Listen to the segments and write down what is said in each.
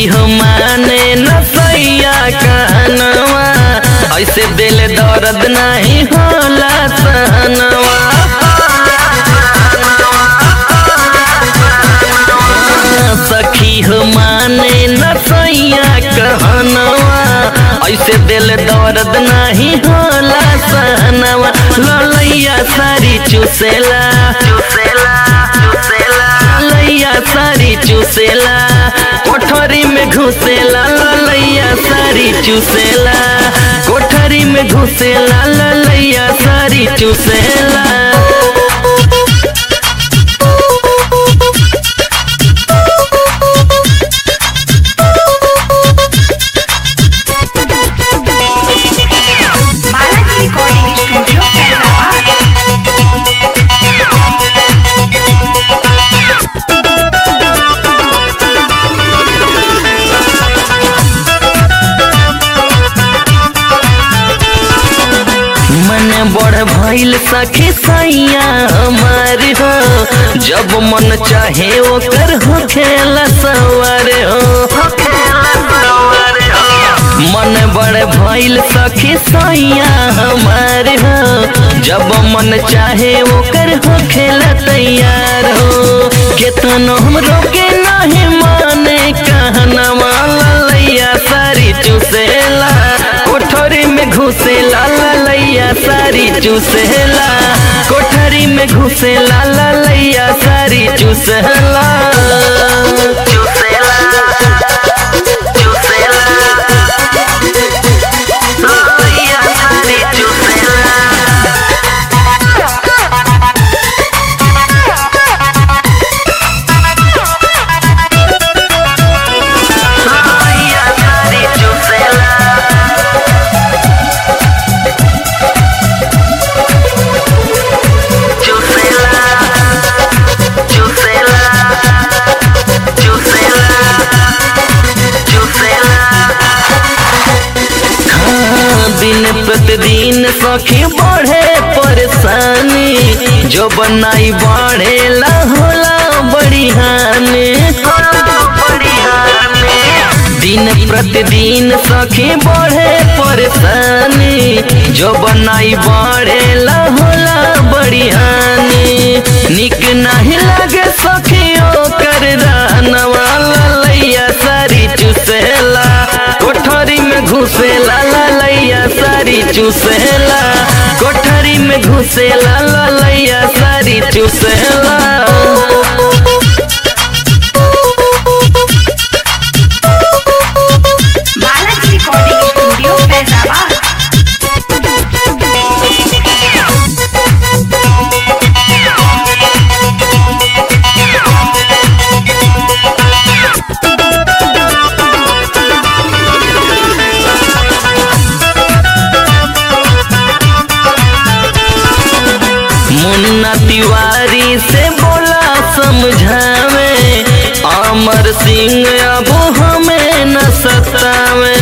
सखी हो माने न सैया कहनवा ऐसे दिल दर्द नहीं होला सहनवा सखी हो माने न सैया कहनवा ऐसे दिल दर्द नहीं होला सहनवा ललैया सारी चुसेला चुसेला चुसेला ललैया सारी चुसेला कोठरी में घुसेला ललैया सारी चुसेला कोठरी में घुसेला ललैया सारी चुसेला बालाजी रिकॉर्डिंग स्टूडियो हैदराबाद मन बड़ भइल सखी सैया हमार हो जब मन चाहे ओकर हो खेला सवार हो मन बड़ भइल सखी सैया हमार हो जब मन चाहे ओकर हो खेला तैयार हो केतनो हम रोके नहीं माने कहनवा ललैया सारी चुसेला कोठरी में घुसेला ललैया सारी चुसेला कोठरी में घुसेला ललैया सारी चुसेला चुसेला चुसेला ललैया सारी चुसेला ललैया सारी चुसेला चुसेला चुसेला चुसेला चुसेला हाँ, दिन प्रतिदिन सखी बढ़े परेशानी जो बनाई बढ़ेला होला बड़ी हानि दिन प्रतिदिन सखी बढ़े परेशानी जो बनाई बढ़ेला होला बड़ी हानि निक नहीं लगे सखी ओकर रहनवा ललैया सारी चुसेला कोठरी में घुसेला ललैया सारी चुसेला कोठरी में घुसेला ललैया सारी चुसेला बालाजी रिकॉर्डिंग स्टूडियो हैदराबाद मुन्ना तिवारी से बोला समझावे अमर सिंह अब हमें न सतावे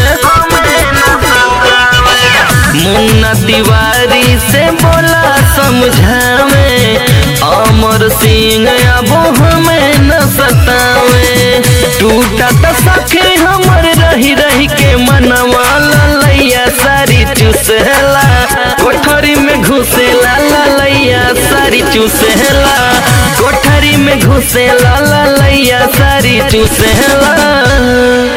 मुन्ना तिवारी से बोला समझावे अमर सिंह अब हमें न सतावे टूटा तो सखे हमर रही रही के मनवा ललैया सारी चुसेला कोठरी में घुसेला ललैया सारी चुसेला कोठरी में घुसेला ललैया सारी चुसेला